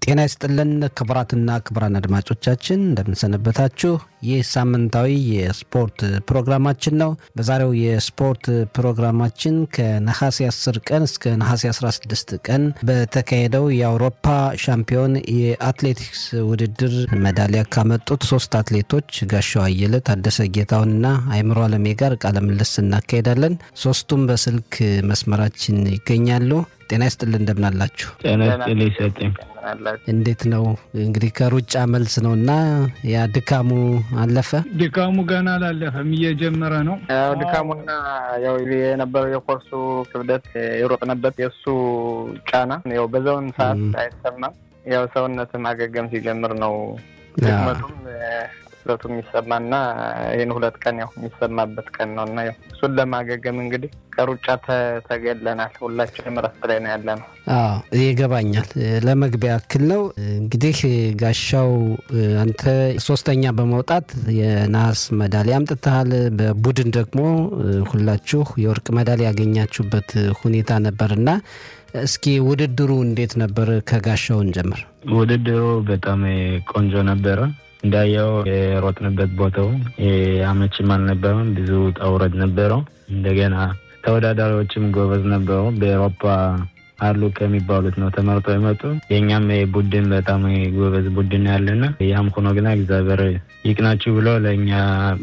ጤና ይስጥልን ክቡራትና ክቡራን አድማጮቻችን እንደምንሰነበታችሁ። ይህ ሳምንታዊ የስፖርት ፕሮግራማችን ነው። በዛሬው የስፖርት ፕሮግራማችን ከነሐሴ 10 ቀን እስከ ነሐሴ 16 ቀን በተካሄደው የአውሮፓ ሻምፒዮን የአትሌቲክስ ውድድር ሜዳሊያ ካመጡት ሶስት አትሌቶች ጋሻው አየለ፣ ታደሰ ጌታውንና አይምሮ አለሜ ጋር ቃለ ምልልስ እናካሄዳለን። ሶስቱም በስልክ መስመራችን ይገኛሉ። ጤና ይስጥልን እንደምናላችሁ። ጤና ይስጥልኝ ሰጠኝ። እንዴት ነው እንግዲህ ከሩጫ መልስ ነው እና ያ ድካሙ አለፈ? ድካሙ ገና አላለፈም፣ እየጀመረ ነው። ያው ድካሙና ያው የነበረው የኮርሱ ክብደት የሮጥንበት የእሱ ጫና ያው በዛውን ሰዓት አይሰማም። ያው ሰውነት ማገገም ሲጀምር ነው ድክመቱም ስለቱ የሚሰማና ይህን ሁለት ቀን ያው የሚሰማበት ቀን ነው እና እሱን ለማገገም እንግዲህ ከሩጫ ተገለናል። ሁላችንም እረፍት ላይ ነው ያለ ነው። አዎ ይገባኛል። ለመግቢያ ያክል ነው እንግዲህ ጋሻው፣ አንተ ሶስተኛ በመውጣት የነሐስ መዳሊያ አምጥተሃል። በቡድን ደግሞ ሁላችሁ የወርቅ መዳሊያ ያገኛችሁበት ሁኔታ ነበር እና እስኪ ውድድሩ እንዴት ነበር? ከጋሻውን ጀምር። ውድድሩ በጣም ቆንጆ ነበረ። እንዳየው የሮጥንበት ቦታው አመችም አልነበረም። ብዙ ውጣ ውረድ ነበረው። እንደገና ተወዳዳሪዎችም ጎበዝ ነበሩ። በኤሮፓ አሉ ከሚባሉት ነው ተመርጦ የመጡ የእኛም ቡድን በጣም ጎበዝ ቡድን ያለና ያም ሆኖ ግና እግዚአብሔር ይቅናችሁ ብሎ ለእኛ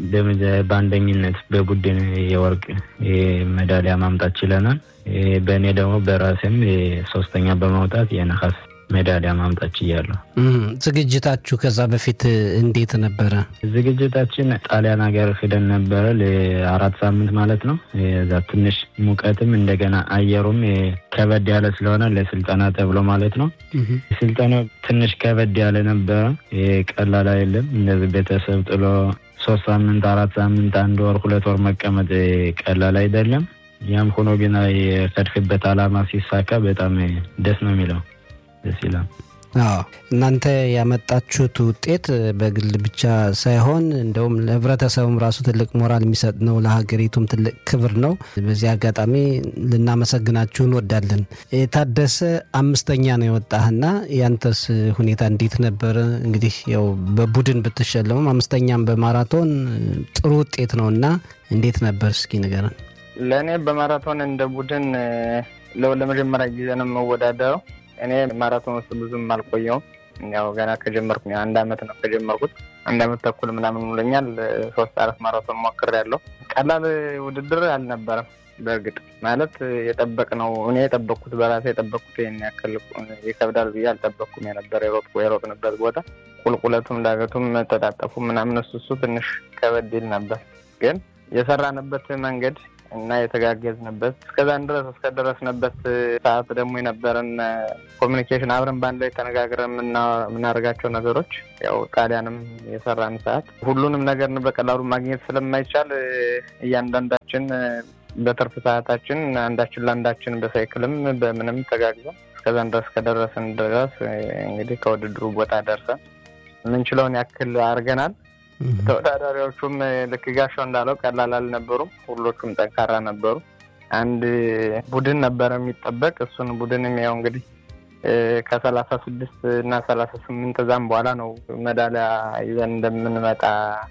በአንደኝነት በቡድን የወርቅ ሜዳሊያ ማምጣት ችለናል። በእኔ ደግሞ በራሴም ሶስተኛ በማውጣት የነሐስ ሜዳሊያ ማምጣት ችያለሁ። ዝግጅታችሁ ከዛ በፊት እንዴት ነበረ? ዝግጅታችን ጣሊያን ሀገር ሂደን ነበረ ለአራት ሳምንት ማለት ነው። እዛ ትንሽ ሙቀትም እንደገና አየሩም ከበድ ያለ ስለሆነ ለስልጠና ተብሎ ማለት ነው። ስልጠናው ትንሽ ከበድ ያለ ነበረ። ቀላል አይደለም። እንደዚህ ቤተሰብ ጥሎ ሶስት ሳምንት፣ አራት ሳምንት፣ አንድ ወር፣ ሁለት ወር መቀመጥ ቀላል አይደለም። ያም ሆኖ ግን የከድክበት አላማ ሲሳካ በጣም ደስ ነው የሚለው ደስ ይላል። አዎ እናንተ ያመጣችሁት ውጤት በግል ብቻ ሳይሆን እንደውም ለሕብረተሰቡም ራሱ ትልቅ ሞራል የሚሰጥ ነው። ለሀገሪቱም ትልቅ ክብር ነው። በዚህ አጋጣሚ ልናመሰግናችሁ እንወዳለን። የታደሰ አምስተኛ ነው የወጣህና ያንተስ ሁኔታ እንዴት ነበረ? እንግዲህ ያው በቡድን ብትሸለሙም አምስተኛም በማራቶን ጥሩ ውጤት ነው እና እንዴት ነበር? እስኪ ንገረን። ለእኔ በማራቶን እንደ ቡድን ለመጀመሪያ ጊዜ ነው የምወዳደረው። እኔ ማራቶን ውስጥ ብዙም አልቆየውም። ያው ገና ከጀመርኩ አንድ አመት ነው ከጀመርኩት። አንድ አመት ተኩል ምናምን ብሎኛል። ሶስት አራት ማራቶን ሞክሬያለሁ። ቀላል ውድድር አልነበረም። በእርግጥ ማለት የጠበቅነው እኔ የጠበቅኩት በራሴ የጠበቅኩት ይህን ያክል ይከብዳል ብዬ አልጠበቅኩም። የነበረ የሮጥኩ የሮጥንበት ቦታ ቁልቁለቱም፣ ዳገቱም፣ ተጣጠፉ ምናምን እሱ እሱ ትንሽ ከበድ ይል ነበር። ግን የሰራንበት መንገድ እና የተጋገዝንበት እስከዛን ድረስ እስከደረስንበት ሰዓት ደግሞ የነበረን ኮሚኒኬሽን አብረን በአንድ ላይ ተነጋግረን የምናደርጋቸው ነገሮች ያው ጣሊያንም የሰራን ሰዓት ሁሉንም ነገር በቀላሉ ማግኘት ስለማይቻል እያንዳንዳችን በትርፍ ሰዓታችን አንዳችን ለአንዳችን በሳይክልም በምንም ተጋግዘን እስከዛን ድረስ ከደረስን ድረስ እንግዲህ ከውድድሩ ቦታ ደርሰን የምንችለውን ያክል አድርገናል። ተወዳዳሪዎቹም ልክ ጋሻው እንዳለው ቀላል አልነበሩም። ሁሎቹም ጠንካራ ነበሩ። አንድ ቡድን ነበረ የሚጠበቅ እሱን ቡድንም ያው እንግዲህ ከሰላሳ ስድስት እና ሰላሳ ስምንት እዛም በኋላ ነው ሜዳሊያ ይዘን እንደምንመጣ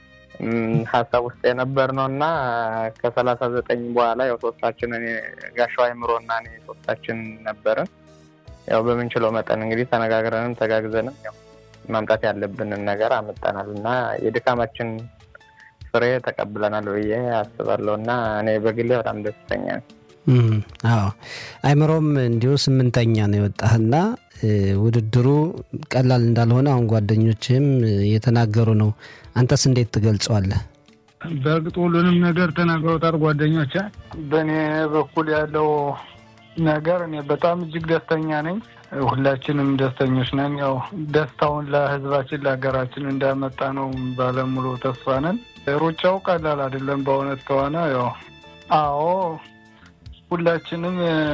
ሀሳብ ውስጥ የነበር ነው እና ከሰላሳ ዘጠኝ በኋላ ያው ሶስታችን ጋሻው አይምሮ እና እኔ ሶስታችን ነበርን። ያው በምንችለው መጠን እንግዲህ ተነጋግረንም ተጋግዘንም ያው ማምጣት ያለብንን ነገር አመጣናል እና የድካማችን ፍሬ ተቀብለናል ብዬ አስባለሁ እና እኔ በግሌ በጣም ደስተኛ ነኝ። አዎ አይምሮም እንዲሁ ስምንተኛ ነው የወጣህና ውድድሩ ቀላል እንዳልሆነ አሁን ጓደኞችህም እየተናገሩ ነው። አንተስ እንዴት ትገልጸዋለህ? በእርግጥ ሁሉንም ነገር ተናግረውታል ጓደኞች። በእኔ በኩል ያለው ነገር እኔ በጣም እጅግ ደስተኛ ነኝ። ሁላችንም ደስተኞች ነን። ያው ደስታውን ለሕዝባችን ለሀገራችን እንዳመጣ ነው ባለሙሉ ተስፋ ነን። ሩጫው ቀላል አይደለም በእውነት ከሆነ ያው አዎ ሁላችንም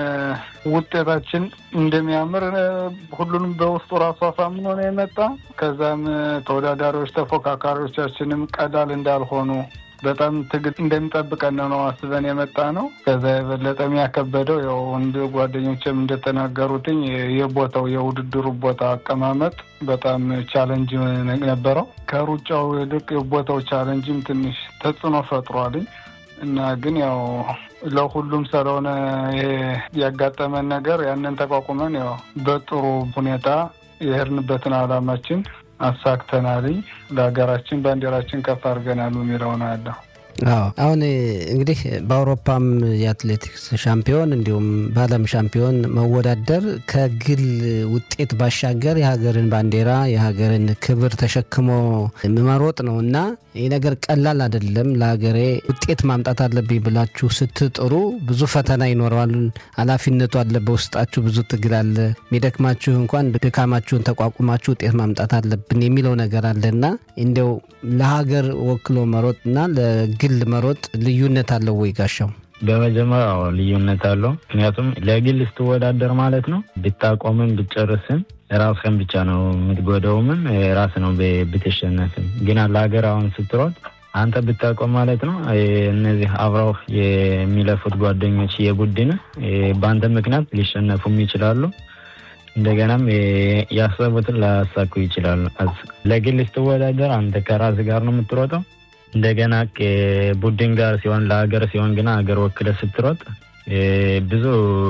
ውጤታችን እንደሚያምር ሁሉንም በውስጡ ራሱ አሳምኖ ነው የመጣ። ከዛም ተወዳዳሪዎች ተፎካካሪዎቻችንም ቀላል እንዳልሆኑ በጣም ትግል እንደሚጠብቀን ነው አስበን የመጣ ነው። ከዛ የበለጠ የሚያከበደው ያው እንደ ጓደኞችም እንደተናገሩትኝ የቦታው የውድድሩ ቦታ አቀማመጥ በጣም ቻለንጅ ነበረው። ከሩጫው ይልቅ የቦታው ቻለንጅም ትንሽ ተጽዕኖ ፈጥሯልኝ እና ግን ያው ለሁሉም ስለሆነ ይሄ ያጋጠመን ነገር ያንን ተቋቁመን ያው በጥሩ ሁኔታ የሄድንበትን ዓላማችን አሳክተናልኝ ለሀገራችን ባንዲራችን ከፍ አድርገናል የሚለውን አለሁ። አዎ አሁን እንግዲህ በአውሮፓም የአትሌቲክስ ሻምፒዮን እንዲሁም በዓለም ሻምፒዮን መወዳደር ከግል ውጤት ባሻገር የሀገርን ባንዲራ የሀገርን ክብር ተሸክሞ መሮጥ ነው እና ይህ ነገር ቀላል አይደለም። ለሀገሬ ውጤት ማምጣት አለብኝ ብላችሁ ስትጥሩ ብዙ ፈተና ይኖረዋል። ኃላፊነቱ አለ፣ በውስጣችሁ ብዙ ትግል አለ። የሚደክማችሁ እንኳን ድካማችሁን ተቋቁማችሁ ውጤት ማምጣት አለብን የሚለው ነገር አለ እና እንዲያው ለሀገር ወክሎ መሮጥ እና ለግል መሮጥ ልዩነት አለው ወይ ጋሻው? በመጀመሪያ ልዩነት አለው። ምክንያቱም ለግል ስትወዳደር ማለት ነው ብታቆምም ብትጨርስም ራስህን ብቻ ነው የምትጎደውምም ራስ ነው ብትሸነፍም። ግን ለሀገር አሁን ስትሮጥ አንተ ብታቆም ማለት ነው እነዚህ አብረው የሚለፉት ጓደኞች የቡድን በአንተ ምክንያት ሊሸነፉም ይችላሉ። እንደገናም ያሰቡትን ላያሳኩ ይችላሉ። ለግል ስትወዳደር አንተ ከራስ ጋር ነው የምትሮጠው። እንደገና ቡድን ጋር ሲሆን ለሀገር ሲሆን ግን ሀገር ወክለ ስትሮጥ ብዙ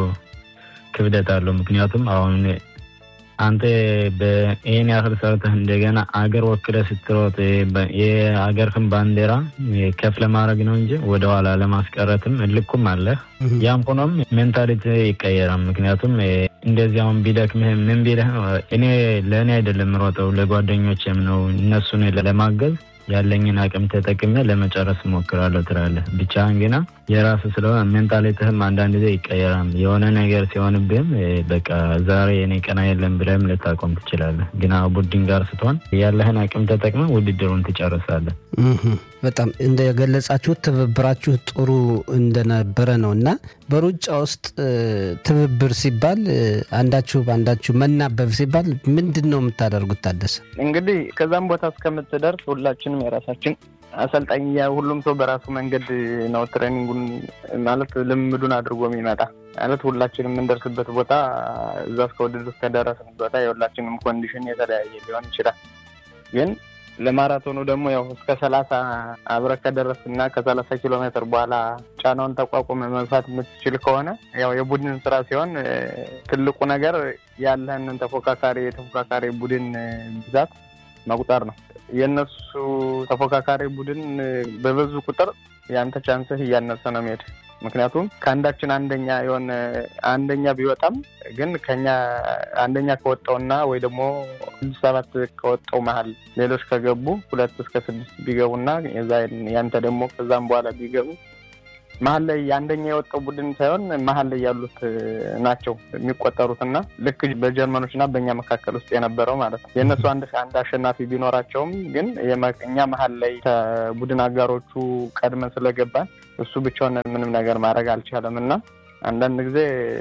ክብደት አለው። ምክንያቱም አሁን አንተ ይህን ያህል ሰርተህ እንደገና አገር ወክለ ስትሮጥ የሀገርህን ባንዲራ ከፍ ለማድረግ ነው እንጂ ወደኋላ ለማስቀረትም ልኩም አለህ። ያም ሆኖም ሜንታሊቲ ይቀየራል። ምክንያቱም እንደዚህ አሁን ቢደክምህ ምን ቢልህ እኔ ለእኔ አይደለም ሮጠው ለጓደኞችም ነው እነሱን ለማገዝ ያለኝን አቅም ተጠቅሜ ለመጨረስ እሞክራለሁ ትላለህ። ብቻህን ግና የራስ ስለሆነ ሜንታሊትህም አንዳንድ ጊዜ ይቀየራል። የሆነ ነገር ሲሆንብህም በቃ ዛሬ የኔ ቀና የለም ብለህም ልታቆም ትችላለህ። ግና ቡድን ጋር ስትሆን ያለህን አቅም ተጠቅመህ ውድድሩን ትጨርሳለህ። በጣም እንደገለጻችሁት ትብብራችሁ ጥሩ እንደነበረ ነው እና በሩጫ ውስጥ ትብብር ሲባል አንዳችሁ በአንዳችሁ መናበብ ሲባል ምንድን ነው የምታደርጉት? ታደሰ እንግዲህ ከዛም ቦታ እስከምትደርስ ሁላችንም የራሳችን አሰልጣኝ ሁሉም ሰው በራሱ መንገድ ነው ትሬኒንጉን ማለት ልምዱን አድርጎ የሚመጣ ማለት ሁላችንም የምንደርስበት ቦታ እዛ እስከ ውድድር እስከደረስን ቦታ የሁላችንም ኮንዲሽን የተለያየ ሊሆን ይችላል ግን ለማራቶኑ ደግሞ ያው እስከ ሰላሳ አብረህ ከደረስክ እና ከሰላሳ ኪሎ ሜትር በኋላ ጫናውን ተቋቁመ መግፋት የምትችል ከሆነ ያው የቡድን ስራ ሲሆን ትልቁ ነገር ያለህንን ተፎካካሪ የተፎካካሪ ቡድን ብዛት መቁጠር ነው። የእነሱ ተፎካካሪ ቡድን በበዙ ቁጥር የአንተ ቻንስህ እያነሰ ነው የሚሄድ ምክንያቱም ከአንዳችን አንደኛ የሆነ አንደኛ ቢወጣም ግን ከኛ አንደኛ ከወጣውና ወይ ደግሞ ስድስት ሰባት ከወጣው መሀል ሌሎች ከገቡ ሁለት እስከ ስድስት ቢገቡና ያንተ ደግሞ ከዛም በኋላ ቢገቡ መሀል ላይ የአንደኛ የወጣው ቡድን ሳይሆን መሀል ላይ ያሉት ናቸው የሚቆጠሩት እና ልክ በጀርመኖች እና በእኛ መካከል ውስጥ የነበረው ማለት ነው። የእነሱ አንድ አንድ አሸናፊ ቢኖራቸውም ግን እኛ መሀል ላይ ከቡድን አጋሮቹ ቀድመን ስለገባን እሱ ብቻውን ምንም ነገር ማድረግ አልቻለም እና አንዳንድ ጊዜ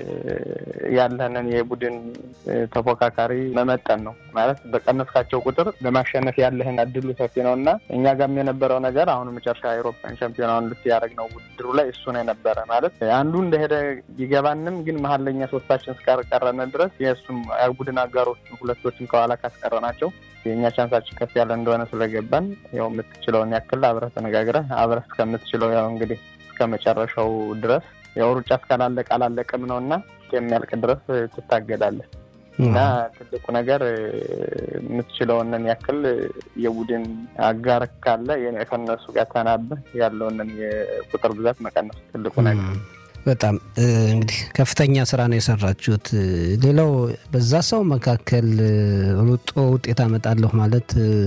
ያለንን የቡድን ተፎካካሪ መመጠን ነው ማለት በቀነስካቸው ቁጥር ለማሸነፍ ያለህን እድሉ ሰፊ ነው እና እኛ ጋም የነበረው ነገር አሁን መጨረሻ አውሮፓን ሻምፒዮናውን ልት ያደረግነው ውድድሩ ላይ እሱ ነው የነበረ ማለት አንዱ እንደሄደ ቢገባንም ግን መሀል ለኛ ሶስታችን እስካቀረነ ድረስ የእሱም ቡድን አጋሮችን ሁለቶችን ከኋላ ካስቀረናቸው የእኛ ቻንሳችን ከፍ ያለ እንደሆነ ስለገባን ያው የምትችለውን ያክል አብረህ ተነጋግረህ አብረህ እስከምትችለው ያው እንግዲህ እስከ መጨረሻው ድረስ ያው ሩጫ እስካላለቀ አላለቀም ነው እና የሚያልቅ ድረስ ትታገዳለህ እና ትልቁ ነገር የምትችለውንን ያክል የቡድን አጋር ካለ ከነሱ ጋር ተናበህ ያለውንን የቁጥር ብዛት መቀነሱ ትልቁ ነገር። በጣም እንግዲህ ከፍተኛ ስራ ነው የሰራችሁት። ሌላው በዛ ሰው መካከል ሩጦ ውጤት አመጣለሁ ማለት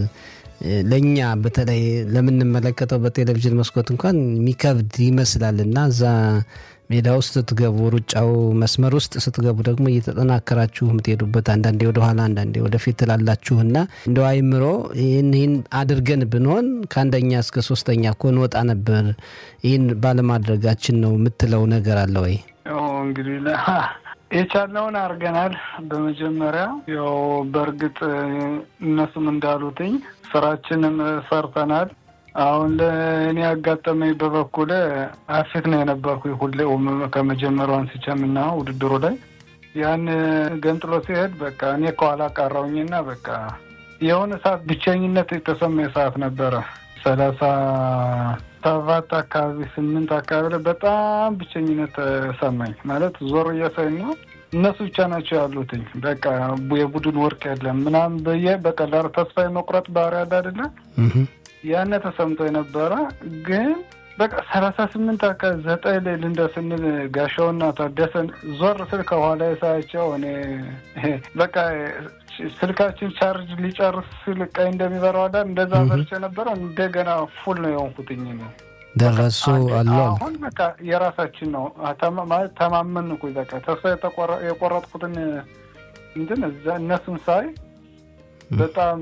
ለእኛ በተለይ ለምንመለከተው በቴሌቪዥን መስኮት እንኳን የሚከብድ ይመስላል እና እዛ ሜዳ ውስጥ ስትገቡ ሩጫው መስመር ውስጥ ስትገቡ ደግሞ እየተጠናከራችሁ የምትሄዱበት አንዳንዴ ወደኋላ አንዳንዴ ወደፊት ትላላችሁ እና እንደ አይምሮ ይህን ይህን አድርገን ብንሆን ከአንደኛ እስከ ሶስተኛ እኮ እንወጣ ነበር፣ ይህን ባለማድረጋችን ነው የምትለው ነገር አለ ወይ? እንግዲህ የቻልነውን አድርገናል። በመጀመሪያ ያው በእርግጥ እነሱም እንዳሉትኝ ስራችንም ሰርተናል። አሁን ለእኔ ያጋጠመኝ በበኩል አፊት ነው የነበርኩ ሁሌ ከመጀመሪያው አንስቼም እና ውድድሩ ላይ ያን ገንጥሎ ሲሄድ በቃ እኔ ከኋላ ቀረውኝና በቃ የሆነ ሰዓት ብቸኝነት የተሰማኝ ሰዓት ነበረ። ሰላሳ ሰባት አካባቢ ስምንት አካባቢ ላይ በጣም ብቸኝነት ተሰማኝ። ማለት ዞር እያሳይ ነው እነሱ ብቻ ናቸው ያሉትኝ። በቃ የቡድን ወርቅ የለም ምናምን ብዬ በቀላሉ ተስፋ የመቁረጥ ባህሪ ያለ አይደለ ያነ ተሰምቶ የነበረ ግን በቃ ሰላሳ ስምንት አካባቢ ዘጠኝ ላይ ልንደ ስንል ጋሻውና ታደሰን ዞር ስል ከኋላ የሳያቸው እኔ በቃ ስልካችን ቻርጅ ሊጨርስ ስል ቀይ እንደሚበራው አዳር እንደዛ በርቼ ነበረ። እንደገና ፉል ነው የሆንኩትኝ ነው ደረሱ አሉ አሁን በቃ የራሳችን ነው ማለት ተማመን እኮ በቃ ተስፋ የቆረጥኩትን እንትን እዛ እነሱን ሳይ በጣም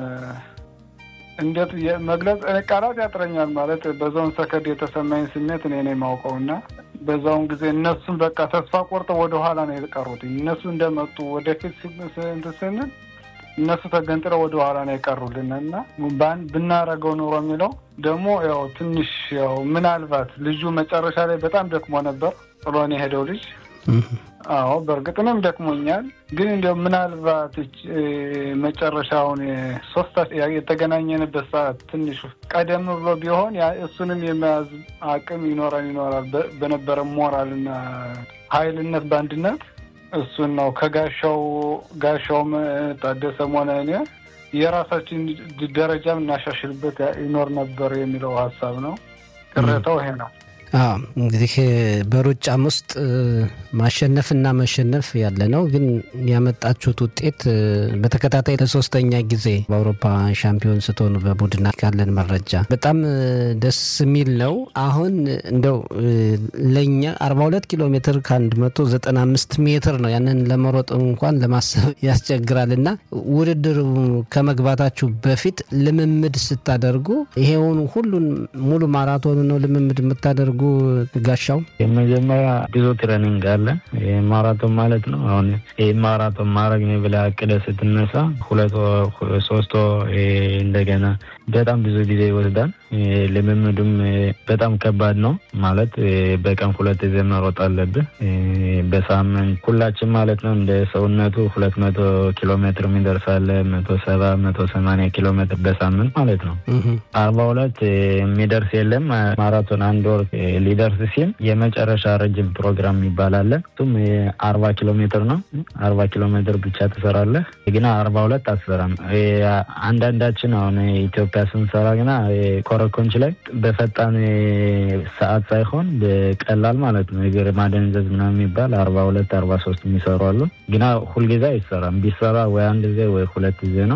እንዴት መግለጽ ቃላት ያጥረኛል። ማለት በዛውን ሰከድ የተሰማኝ ስሜት እኔ ነው የማውቀው እና በዛውን ጊዜ እነሱን በቃ ተስፋ ቆርጠው ወደኋላ ነው የቀሩት። እነሱ እንደመጡ ወደፊት እንትን ስንል እነሱ ተገንጥለው ወደኋላ ነው የቀሩልን እና ብናረገው ኑሮ የሚለው ደግሞ ያው ትንሽ ያው ምናልባት ልጁ መጨረሻ ላይ በጣም ደክሞ ነበር ጥሎን የሄደው ልጅ አዎ በእርግጥ እኔም ደክሞኛል። ግን እንዲያው ምናልባት መጨረሻውን ሶስት የተገናኘንበት ሰዓት ትንሽ ቀደም ብሎ ቢሆን እሱንም የመያዝ አቅም ይኖረን ይኖራል በነበረ ሞራልና ኃይልነት በአንድነት እሱን ነው ከጋሻው ጋሻውም ታደሰም ሆነ እኔ የራሳችን ደረጃም እናሻሽልበት ይኖር ነበር የሚለው ሀሳብ ነው። ቅሬታው ይሄ ነው። እንግዲህ በሩጫም ውስጥ ማሸነፍና መሸነፍ ያለ ነው። ግን ያመጣችሁት ውጤት በተከታታይ ለሶስተኛ ጊዜ በአውሮፓ ሻምፒዮን ስትሆኑ በቡድን ካለን መረጃ በጣም ደስ የሚል ነው። አሁን እንደው ለእኛ 42 ኪሎ ሜትር ከ195 ሜትር ነው። ያንን ለመሮጥ እንኳን ለማሰብ ያስቸግራል እና ውድድሩ ከመግባታችሁ በፊት ልምምድ ስታደርጉ ይሄውን ሁሉን ሙሉ ማራቶን ነው ልምምድ የምታደርጉ ጋሻው? የመጀመሪያ ብዙ ትሬኒንግ አለ። ማራቶን ማለት ነው። አሁን ይህ ማራቶን ማድረግ ነው ብለህ አቅደህ ስትነሳ ሁለት ሶስት እንደገና በጣም ብዙ ጊዜ ይወስዳል። ልምምዱም በጣም ከባድ ነው ማለት በቀን ሁለት ጊዜ መሮጥ አለብህ። በሳምንት ሁላችን ማለት ነው እንደ ሰውነቱ ሁለት መቶ ኪሎ ሜትር የሚደርሳለ መቶ ሰባ መቶ ሰማንያ ኪሎ ሜትር በሳምንት ማለት ነው። አርባ ሁለት የሚደርስ የለም። ማራቶን አንድ ወር ሊደርስ ሲል የመጨረሻ ረጅም ፕሮግራም ይባላል። እሱም አርባ ኪሎ ሜትር ነው። አርባ ኪሎ ሜትር ብቻ ትሰራለህ፣ ግና አርባ ሁለት አትሰራም። አንዳንዳችን አሁን ኢትዮጵያ ስንሰራ ግና ኮረኮንች ላይ በፈጣን ሰዓት ሳይሆን በቀላል ማለት ነው እግር ማደንዘዝ ምናምን የሚባል አርባ ሁለት አርባ ሶስት የሚሰሩ አሉ። ግና ሁልጊዜ አይሰራም። ቢሰራ ወይ አንድ ጊዜ ወይ ሁለት ጊዜ ነው።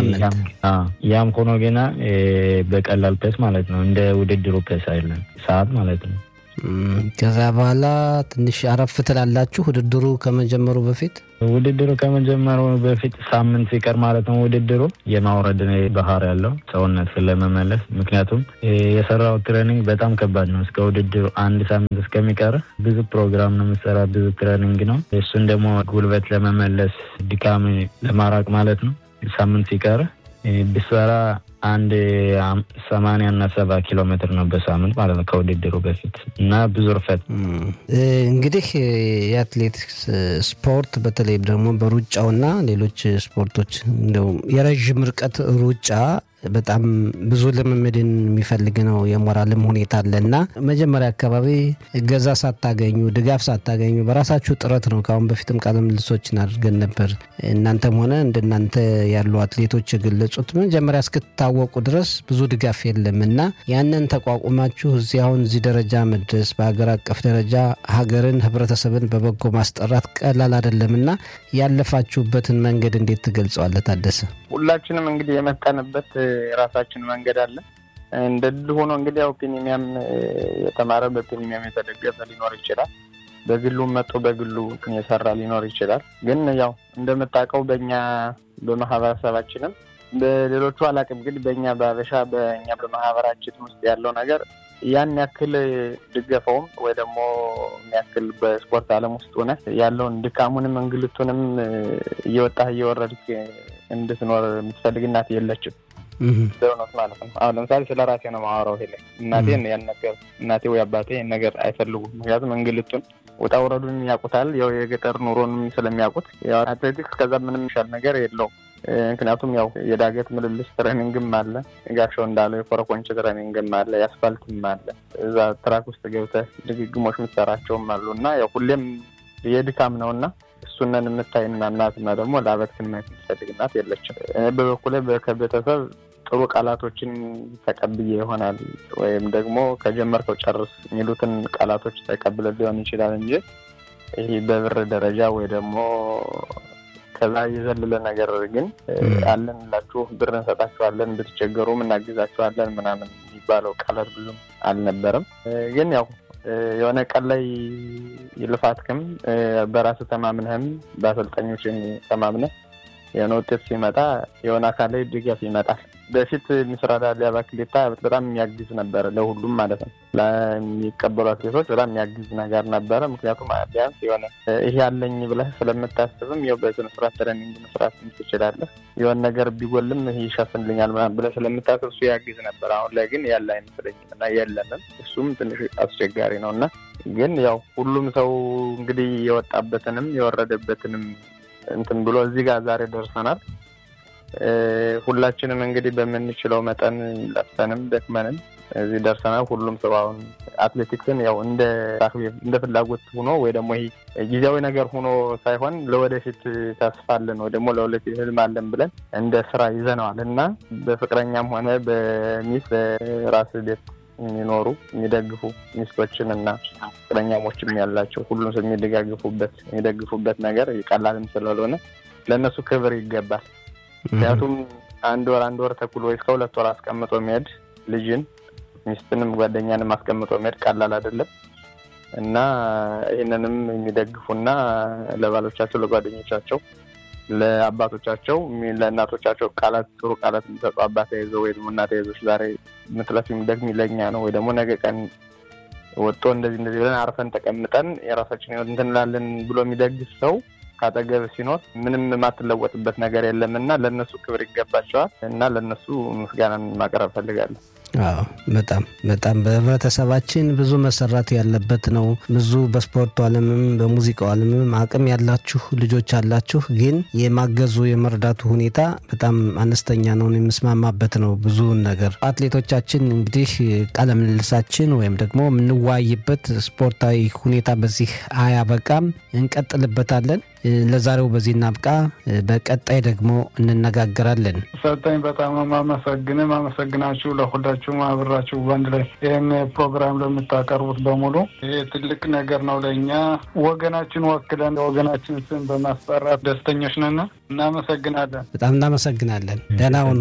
ያም ሆኖ ግና በቀላል ፔስ ማለት ነው እንደ ውድድሩ ፔስ አይደለም ሰዓት ማለት ነው። ከዛ በኋላ ትንሽ አረፍ ትላላችሁ ውድድሩ ከመጀመሩ በፊት ውድድሩ ከመጀመሩ በፊት ሳምንት ሲቀር ማለት ነው ውድድሩ የማውረድ ባህር ያለው ሰውነት ለመመለስ ምክንያቱም የሰራው ትሬኒንግ በጣም ከባድ ነው። እስከ ውድድሩ አንድ ሳምንት እስከሚቀር ብዙ ፕሮግራም ነው የምሰራ፣ ብዙ ትሬኒንግ ነው። እሱን ደግሞ ጉልበት ለመመለስ ድካም ለማራቅ ማለት ነው ሳምንት ሲቀር ብሰራ አንድ ሰማንያ እና ሰባ ኪሎ ሜትር ነው በሳምንት ማለት ነው ከውድድሩ በፊት እና ብዙ ርፈት እንግዲህ የአትሌቲክስ ስፖርት በተለይ ደግሞ በሩጫውና ሌሎች ስፖርቶች እንደው የረዥም ርቀት ሩጫ በጣም ብዙ ልምምድን የሚፈልግ ነው። የሞራልም ሁኔታ አለ እና መጀመሪያ አካባቢ እገዛ ሳታገኙ ድጋፍ ሳታገኙ በራሳችሁ ጥረት ነው። ከአሁን በፊትም ቃለ ምልልሶችን አድርገን ነበር። እናንተም ሆነ እንደናንተ ያሉ አትሌቶች የገለጹት መጀመሪያ እስክትታወቁ ድረስ ብዙ ድጋፍ የለም እና ያንን ተቋቁማችሁ እዚህ አሁን እዚህ ደረጃ መድረስ በሀገር አቀፍ ደረጃ ሀገርን፣ ህብረተሰብን በበጎ ማስጠራት ቀላል አይደለም እና ያለፋችሁበትን መንገድ እንዴት ትገልጸዋለህ ታደሰ? ሁላችንም እንግዲህ የመጣንበት የራሳችን መንገድ አለ። እንደ ድል ሆኖ እንግዲህ ያው ፕሪሚየም የተማረ በፕሪሚየም የተደገፈ ሊኖር ይችላል። በግሉ መጥቶ በግሉ የሰራ ሊኖር ይችላል። ግን ያው እንደምታውቀው በእኛ በማህበረሰባችንም በሌሎቹ አላውቅም፣ ግን በእኛ በአበሻ በእኛ በማህበራችን ውስጥ ያለው ነገር ያን ያክል ድገፈውም ወይ ደግሞ የሚያክል በስፖርት ዓለም ውስጥ ሆነ ያለውን ድካሙንም እንግልቱንም እየወጣህ እየወረድክ እንድትኖር የምትፈልግ እናት የለችም። በእውነት ማለት ነው። አሁን ለምሳሌ ስለ ራሴ ነው ማወራው። ይሄ ላይ እናቴን ያን ነገር እናቴ ወይ አባቴ ይህን ነገር አይፈልጉም። ምክንያቱም እንግልቱን ውጣ ውረዱን ያውቁታል። ያው የገጠር ኑሮንም ስለሚያውቁት ያው አትሌቲክስ ከዛ ምንም ይሻል ነገር የለውም። ምክንያቱም ያው የዳገት ምልልስ ትሬኒንግም አለ፣ ጋሻው እንዳለው የኮረኮንች ትሬኒንግም አለ፣ የአስፋልትም አለ። እዛ ትራክ ውስጥ ገብተህ ድግግሞች የምትሰራቸውም አሉ እና ያው ሁሌም የድካም ነው እና እሱነን የምታይና እናትና ደግሞ ለአበትክን ማየት የምትፈልግ እናት የለችም። በበኩሌ ከቤተሰብ ጥሩ ቃላቶችን ተቀብዬ ይሆናል ወይም ደግሞ ከጀመርከው ጨርስ የሚሉትን ቃላቶች ተቀብለ ሊሆን ይችላል እንጂ ይህ በብር ደረጃ ወይ ደግሞ ከዛ የዘለለ ነገር ግን አለን ላችሁ ብር እንሰጣችኋለን፣ ብትቸገሩም እናግዛችኋለን ምናምን የሚባለው ቃላት ብዙም አልነበረም። ግን ያው የሆነ ቀን ላይ ልፋትክም በራስ ተማምነህም በአሰልጣኞችን ተማምነህ የሆነ ውጤት ሲመጣ የሆነ አካል ላይ ድጋፍ ይመጣል። በፊት ምስራዳ ሊያባክሌታ በጣም የሚያግዝ ነበረ፣ ለሁሉም ማለት ነው። ለሚቀበሉ አትሌቶች በጣም የሚያግዝ ነገር ነበረ። ምክንያቱም ቢያንስ የሆነ ይሄ ያለኝ ብለህ ስለምታስብም ያው በስነ ስርዓት ትሬኒንግ መስራት ትችላለህ። የሆነ ነገር ቢጎልም ይሄ ይሸፍንልኛል ምናምን ብለህ ስለምታስብ እሱ ያግዝ ነበር። አሁን ላይ ግን ያለ አይመስለኝም እና የለንም። እሱም ትንሽ አስቸጋሪ ነው እና ግን ያው ሁሉም ሰው እንግዲህ የወጣበትንም የወረደበትንም እንትን ብሎ እዚህ ጋር ዛሬ ደርሰናል። ሁላችንም እንግዲህ በምንችለው መጠን ለፍተንም ደክመንም እዚህ ደርሰናል። ሁሉም ሰው አሁን አትሌቲክስን ያው እንደ እንደ ፍላጎት ሆኖ ወይ ደግሞ ይሄ ጊዜያዊ ነገር ሆኖ ሳይሆን ለወደፊት ተስፋ አለን ወይ ደግሞ ለወደፊት ህልም አለን ብለን እንደ ስራ ይዘነዋል እና በፍቅረኛም ሆነ በሚስት በራስ ቤት የሚኖሩ የሚደግፉ ሚስቶችን እና ፍቅረኛሞችም ያላቸው ሁሉም ሰው የሚደጋግፉበት የሚደግፉበት ነገር ቀላልም ስለሆነ ለእነሱ ክብር ይገባል። ምክንያቱም አንድ ወር አንድ ወር ተኩል ወይ እስከ ሁለት ወር አስቀምጦ መሄድ ልጅን ሚስትንም ጓደኛንም አስቀምጦ መሄድ ቀላል አይደለም እና ይህንንም የሚደግፉና ለባሎቻቸው፣ ለጓደኞቻቸው፣ ለአባቶቻቸው፣ ለእናቶቻቸው ቃላት ጥሩ ቃላት የሚሰጡ አባት ተይዘው ወይ ደግሞ እናት ተይዞች ዛሬ ምትለፊ ደግሚ ለኛ ነው ወይ ደግሞ ነገ ቀን ወጥቶ እንደዚህ እንደዚህ ብለን አርፈን ተቀምጠን የራሳችን ህይወት እንትን እንላለን ብሎ የሚደግፍ ሰው ካጠገብ ሲኖር ምንም የማትለወጥበት ነገር የለም እና ለእነሱ ክብር ይገባቸዋል እና ለእነሱ ምስጋናን ማቅረብ ፈልጋለሁ። አዎ በጣም በጣም በህብረተሰባችን ብዙ መሰራት ያለበት ነው። ብዙ በስፖርቱ ዓለምም በሙዚቃው ዓለምም አቅም ያላችሁ ልጆች አላችሁ፣ ግን የማገዙ የመርዳቱ ሁኔታ በጣም አነስተኛ ነው። የምስማማበት ነው። ብዙውን ነገር አትሌቶቻችን እንግዲህ ቃለ ምልልሳችን ወይም ደግሞ የምንወያይበት ስፖርታዊ ሁኔታ በዚህ አያበቃም፣ እንቀጥልበታለን። ለዛሬው በዚህ እናብቃ። በቀጣይ ደግሞ እንነጋገራለን። ሰጠኝ በጣም ማመሰግን ማመሰግናችሁ ለሁላችሁም አብራችሁ በአንድ ላይ ይህን ፕሮግራም ለምታቀርቡት በሙሉ ይሄ ትልቅ ነገር ነው ለእኛ ወገናችን ወክለን ወገናችን ስም በማስጠራት ደስተኞች ነን። እናመሰግናለን። በጣም እናመሰግናለን። ደህና ሁኑ።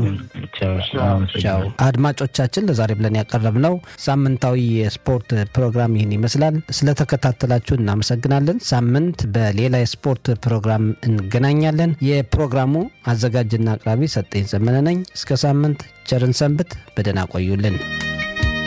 ቻው። አድማጮቻችን ለዛሬ ብለን ያቀረብነው ሳምንታዊ የስፖርት ፕሮግራም ይህን ይመስላል። ስለተከታተላችሁ እናመሰግናለን። ሳምንት በሌላ የስፖርት ፕሮግራም እንገናኛለን። የፕሮግራሙ አዘጋጅና አቅራቢ ሰጠኝ ዘመነ ነኝ። እስከ ሳምንት ቸርን ሰንብት። በደህና ቆዩልን።